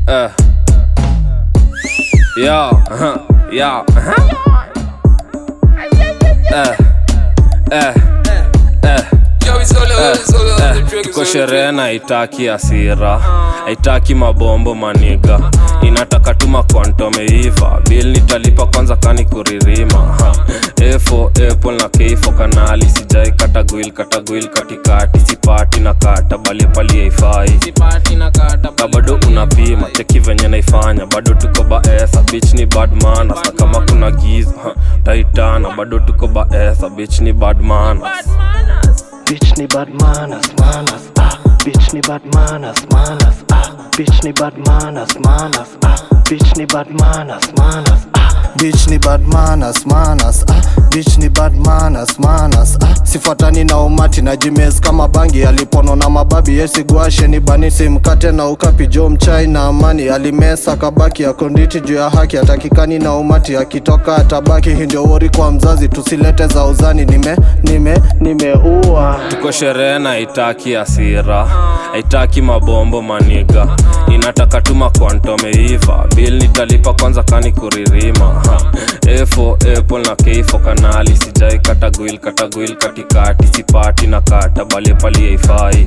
Uh. Yo, uh-huh. Yo, uh-huh. Uh. Uh. Uh. Tuko sherehe na haitaki hasira, haitaki mabombo maniga, inataka tu makonto meiva. Bill nitalipa kwanza kani kuririma ha. Efo apple na keifo kanali, sijai kata gwil kata gwil katikati, sipati na kata bali pali haifai ka bado unapima cheki venye naifanya bado tuko baesa bich ni bad manners na kama kuna giza ha, taitana bado tuko baesa bich ni bad manners Bitch ni bad manners, manners, ah. Bitch ni bad manners, manners, ah. Bitch ni bad manners, manners, ah. Bitch ni bad manners, manners, ah. Bitch ni bad manners, manners, ah. Bitch ni bad manners, manners, ah. Sifuatani na umati na jimes kama bangi alipono na mababi yesigwashe ni banisi mkate na ukapi jo mchai na amani alimesa kabaki akonditi juu ya haki atakikani na umati akitoka atabaki hii ndio wori kwa mzazi tusilete za uzani nime nime nimeua tuko sherehe na haitaki hasira haitaki mabombo maniga inataka tu makonto meiva bil nitalipa kwanza kani kuririma ha. efo apple na keifo kanali sijai kata gwil kata gwil katikati sipati na kata bali pali haifai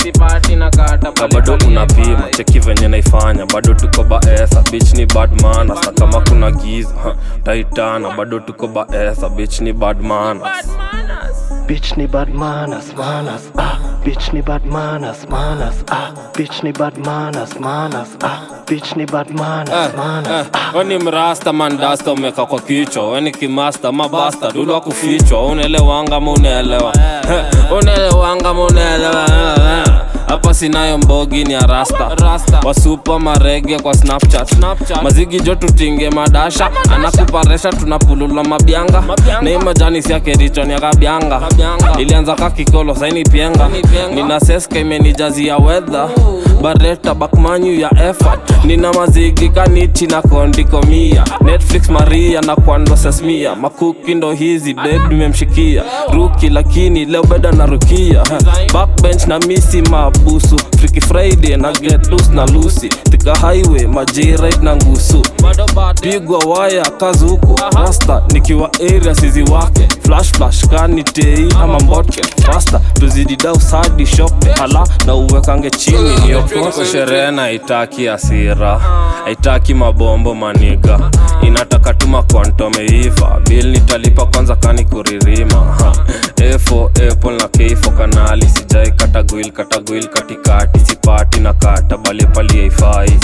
ka bado unapima cheki venye naifanya bado tuko baesa bich ni bad manners na kama kuna giza ha, taitana bado tuko baesa bich ni bad manners Bitch ni bad manners, manners, ah. Bitch ni bad manners, manners, ah. Bitch ni bad manners, manners, ah. Bitch ni bad manners, manners, ah. weni mrasta mandasta umeka kwa kichwa weni kimasta mabasta dudwa kufichwa unaelewanga munaelewa unaelewanga munaelewa hapa sinayo mbogi ni arasta wasupa marege kwa snapchat, mazigi jo tutinge madasha anakuparesha tunapulula mabyanga nei majani siakerichoni akabyanga ilianza kakikolo saini pienga nina seska imenijazia wedha bareta bakmanyu ya effort nina mazigi kanichi na kondikomia netflix maria na kwando sesmia makuki ndo hizi bed nimemshikia ruki lakini leo beda na rukia backbench na misi mabusu friki friday na get loose na lusi tika highway majiride na ngusu pigwa waya kazi huko rasta nikiwa area sizi wake flash flash kani tei ama mbotke rasta tuzidi dau sadi shope hala na uwekange chini niyokoke sherehe na haitaki hasira haitaki mabombo maniga inataka tu makonto meiva bil nitalipa kwanza kani kuririma ha. efo apple na keifo kanali sijai kata gwil kata gwil katikati sipati na kata bali pali haifai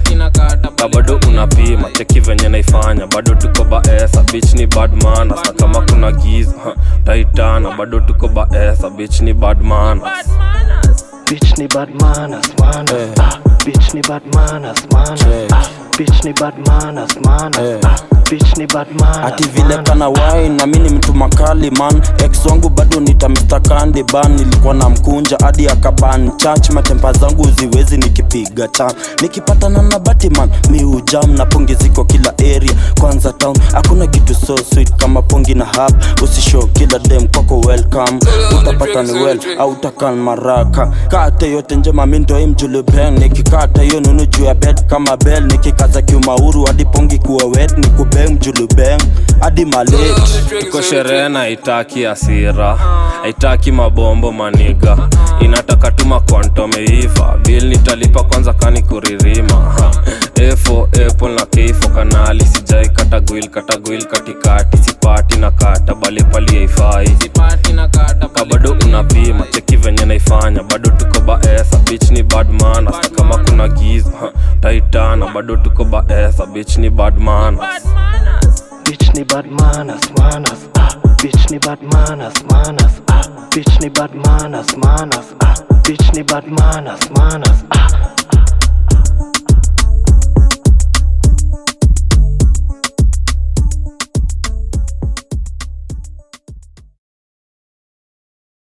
ka bado unapima cheki venye naifanya bado tuko baesa bich ni bad manners na kama kuna giza ha, taitana bado tuko baesa bich ni bad manners Bitch ni bad manners, manners, ah. Bitch ni bad manners, manners, ah. Bitch ni bad manners, manners, ah. Bitch ni bad manners, ati vile manners. kana wai na mi ni mtu makali man ex wangu bado nita Mr. Kandi ban nilikuwa na mkunja hadi akaban chach matempa zangu ziwezi nikipiga chan nikipatana na Batman mi ujam na pongi ziko kila area kwanza town hakuna kitu so sweet kama pongi na hub usishow kila dem kwako welcome utapata ni well au utakan maraka kate yote njema mi ndo imjulubeng nikikata hiyo nunu juu ya bed kama bell nikikaza kiumauru hadi pongi kuwa wet nikubeng mjulubeng hadi malate tuko sherehe na haitaki hasira haitaki mabombo maniga inataka tu makonto meiva bil nitalipa kwanza kani kuririma ha. efo apple na keifo kanali sijai kata gwil kata gwil katikati sipati na kata bali pali haifai ka bado unapima cheki venye naifanya bado tuko baesa bich ni bad manners na kama kuna giza ha, taitana bado tuko baesa bich ni bad manners Bitch ni bad manners, manners, ah. Bitch ni bad manners, manners, ah. Bitch ni bad manners, manners, ah. Bitch ni bad manners, manners, ah.